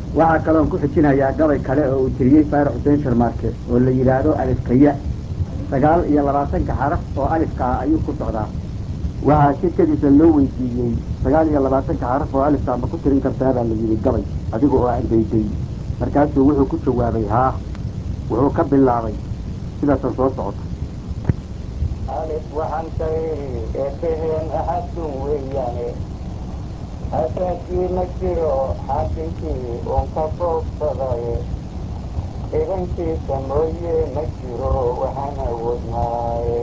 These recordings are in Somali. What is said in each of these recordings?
waxaa kaloon ku xijinayaa gabay kale oo uu tiriyey faarax xuseen sharmaarke oo la yidhaahdo alifkaya sagaal iyo labaatanka xaraf oo alifka ah ayuu ku socdaa waxaa shirkadiisa loo weydiiyey sagaal iyo labaatanka xaraf oo alifka ma ku tirin kartaa baa la yidhi gabay adiga oo aan dayday markaasuu wuxuu ku jawaabay haa wuxuu ka bilaabay sidaasan soo socota alif waxaan ka idhi eebeheen axadun weeyaane asaagii ma jiro xaakinkii uun ka foogsaday idankiisa mooye ma jiro waxaan awoodnaaye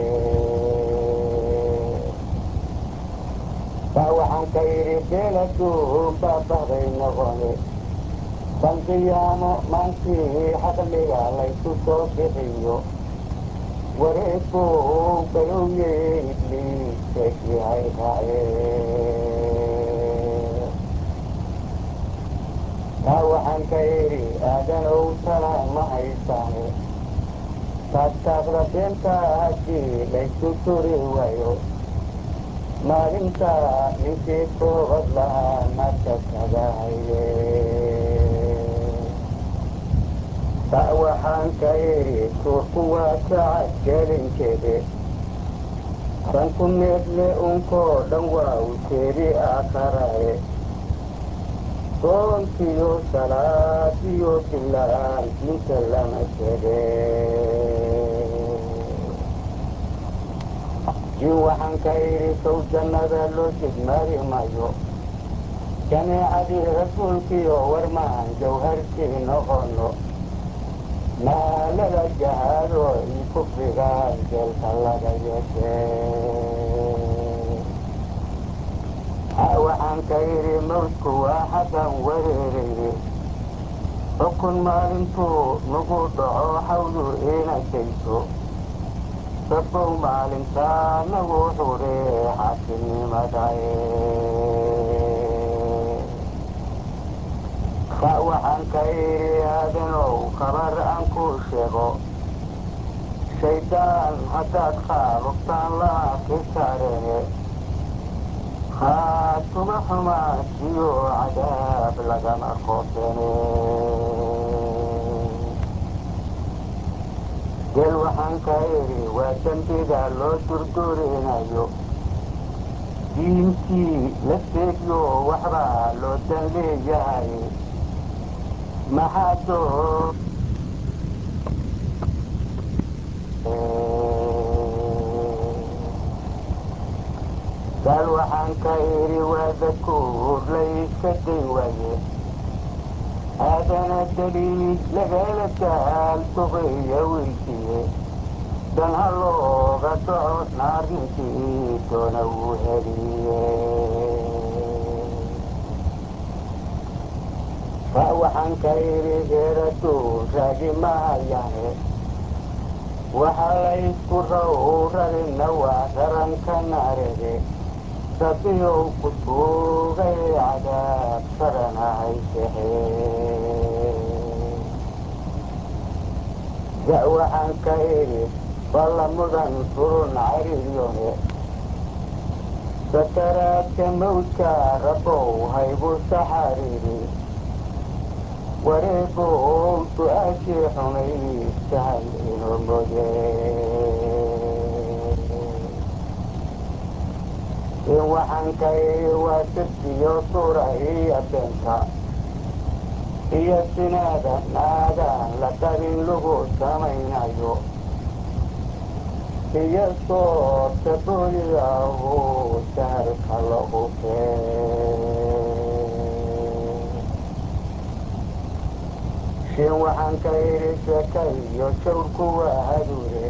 baa waxaan ka idhi beeladuun baa bahday noqone san qiyaamo maankii xaqliga laysu soo bixiyo wareegbu galowye ibliiskii hay raace taa waxaan ka idhi aadanow tala ma haysaane taagtaaqda beenta haddii laysu turi waayo maalinta ninkii toobad lahaa naarka tagahaye ta waxaan ka idhi tuurku waa kacad gelinkeede sanku needle unkoo dhan waa u jeedi aakharae soonkiyo salaadiyo bilaan diinta lama jede jin waxaan ka idhi sow jannada loo jidmaari mayo jameecadii rasuulkiyo warmaan jawharkii noqono maalada jahaado io kufrigaan jeelka laga yeeshe waxaan ka idhi mawdku waa xaggan wareerayne xukun maalintuu nagu dhaco xawdu iina geyso rabbow maalintaa nagu xuree xaakinimadae ka waxaan ka idhi aadanow khabar aan ku sheego shaydaan haddaad khaaluftaan laa kisaarene haatuma xumaasiyo cadaab lagama qoofene gel waxaan ka idhi waa dembiga loo durdurinayo diintii la seegyo waxbaa loo dan leeyahay maxaa doo gaal waxaan ka idhi waa dakuur layska day waaye aadana daliil lagala daal duqeeya weydiye dan ha looga dhaco naarninkii doona wuu heliye fa waxaan ka idhi geeraduun raagi mahayane waxaa laysku rawrarina waa raranka naarege rabbiyow ku tuugay cadaab sarana haysexe ga waxaan ka idhi balla mudan furun cariiryone sakaraadka mawdka rabbow haygu saxariiri wareebow su-aashii xumay sahal inoo mooye in waxaan ka idhi waa sirtiyo suura iyo beenta iyo sinaada naadaan la qabin lagu samaynayo iyo soorta booliyahu sahalka lagu kee shin waxaan ka idhi sheeka iyo shawrku waa haduure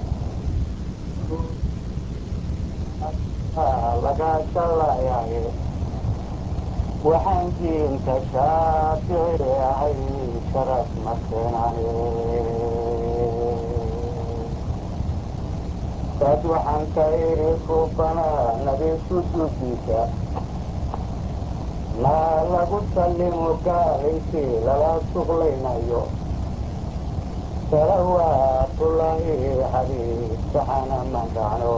laga shallayaye waxaan diinta shaafici ahay sharaf ma keenane dad waxaan ka idhi suubana nabi sujuudiisa maa lagu sallimo gaal intii lala suglaynayo salawaatullaahi xabiib saxana mandhacno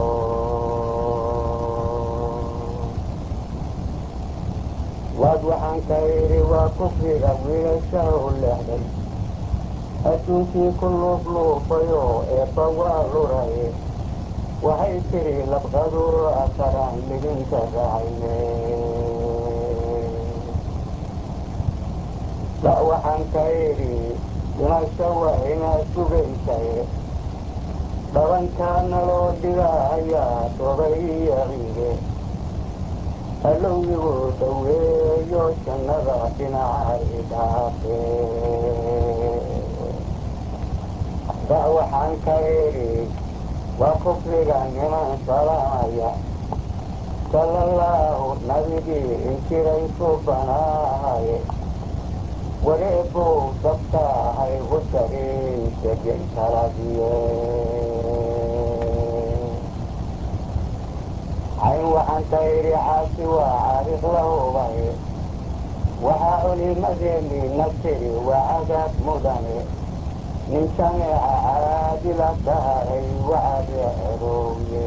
waad waxaan ka idhi waa kufriga wiilasha u leexday adduunkii ku luufluufayo eebba waa luraye waxay tiri labqadu asaraan lidinka rahayne da waxaan ka idhi dhimasho waa inaad sugaysaye dhabankaa naloo dhigahayaa dobay iyo ciide halowyigu dhaweeyo jannada dhinaca idhaafe da waxaan ka idhi waa kufriga niman salaamaya salallaahu nabigii injiray subanaahaye wareebow dabtaahay husarin degay taladiye cayn waxaan ka idhi caasi waa caariq la hubaye waxaa culimadeennii na tiri waa cadaab mudane nin jameeca caadila dhaharay wacade cerowye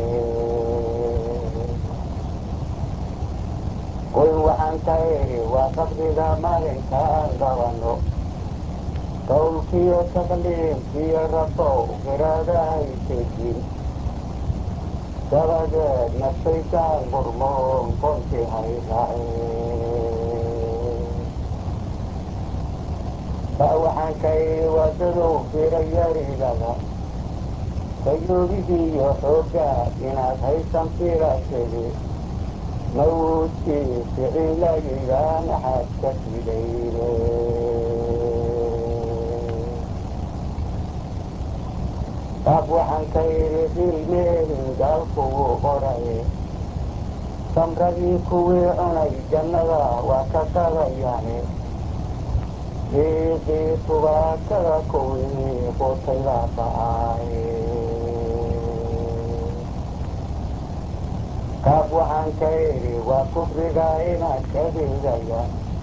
qoyn waxaan ka idhi waa qabdiga maalinkaan qabanno qowlkiyo takliimkiyo rabow qiraadahaytegin dabadeedna shaydaan qurmoon qonti hayraace ba waxaan ka idhi waadadow firayarigada kayoobigiiyo xooggaa inaad haysan filategi mawdkii ficilayidaan axad ka fidayne qaab waxaan ka idhi qiilmeelin gaalkugu qoraye samradii kuwii cunay jannada waa ka qadayaane diiqii tubaakada kuwii qutayda ba'aaye qaab waxaan ka idhi waa kufriga inaad ka dhigaya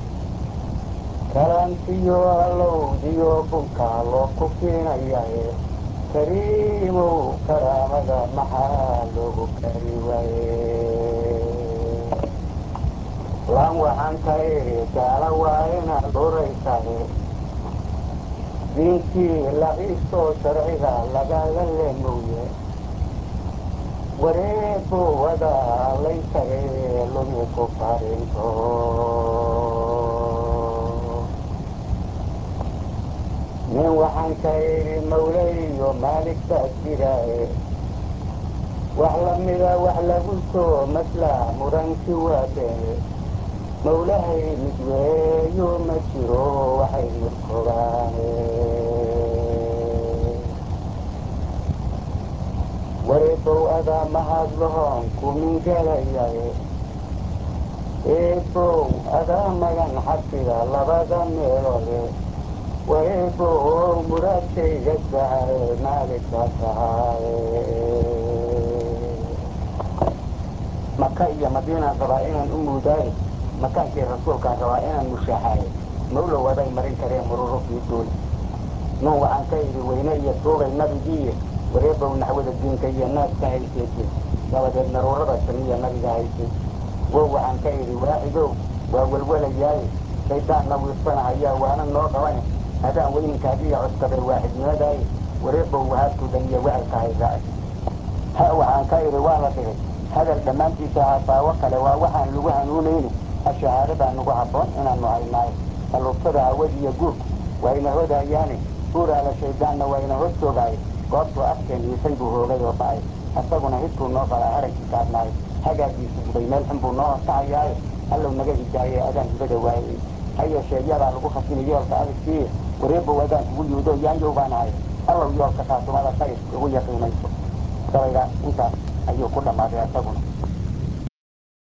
kalantiyo allowdiyo bunkaa loo kufiinayaye kariimow karaamada maxaa loogu kari waye lan waxaan ka idhi gaala waa inaad dhuraysaye diintii laciistoo sharciga lagaga leemowye wareebo wadaa laytaye lumi ku farinto nin waxaan ka idhi mawle iyo maalig baa jiraaye wax lamida wax lagu soo maslaa muranki waa beene mawlahay mid weeyo ma jiro waxay murkobaane wareebow adaa mahadlahoon kumingelayaye eebow adaa magan xabsiga labada meeloode wareebow muraadkayga sahaye maaligka tahaaye maka iyo madiinaan rabaa inaan u muudaaye makaankii rasuulkaan rabaa inaan mushaaxaaye mawlow aday marin kareen mururufii duule nuun waxaan ka idhi weyne iyo tuugay nabigiiye wareebow naxwada diinka iyo naaska hayseetiin dabadeed naruurada samiya nabiga haysay wow waxaan ka idhi waaxidow waa welwalayaaye shayddaanna wiirsanahayaa waana noo qabane adaan weyninkaagiiyo codkabay waaxidnimadaaye wareebow wahaabtuu dhaniyo wecelka hayraace ha waxaan ka idhi waa la dhigay hadal dhammaantiisa hasaawo kale waa waxaan lagu hanuunayni ashahaadadaa nagu habboon inaanu haynaayo alluubtada hawadiiyo guurku waa ina hodayaane guuraala shayddaanna waa ina hor joogaaye goobtuu afkeen hiisay buu hoogay oo ba'ay asaguna hidkuu noo qalaa harankii gaadnaayo hagaagiisu gubay meel xun buu noo horkacayaaye allow naga hidaaye adaan hibada waayey ha yeeshee yadaa lagu khasini yoolka abidkiiye wareebow adaan kugu yuudo yaanyow baan ahay allow yoolka khaasumada khayr igu yaqiinayso gabayga intaas ayuu ku dhammaaday asaguna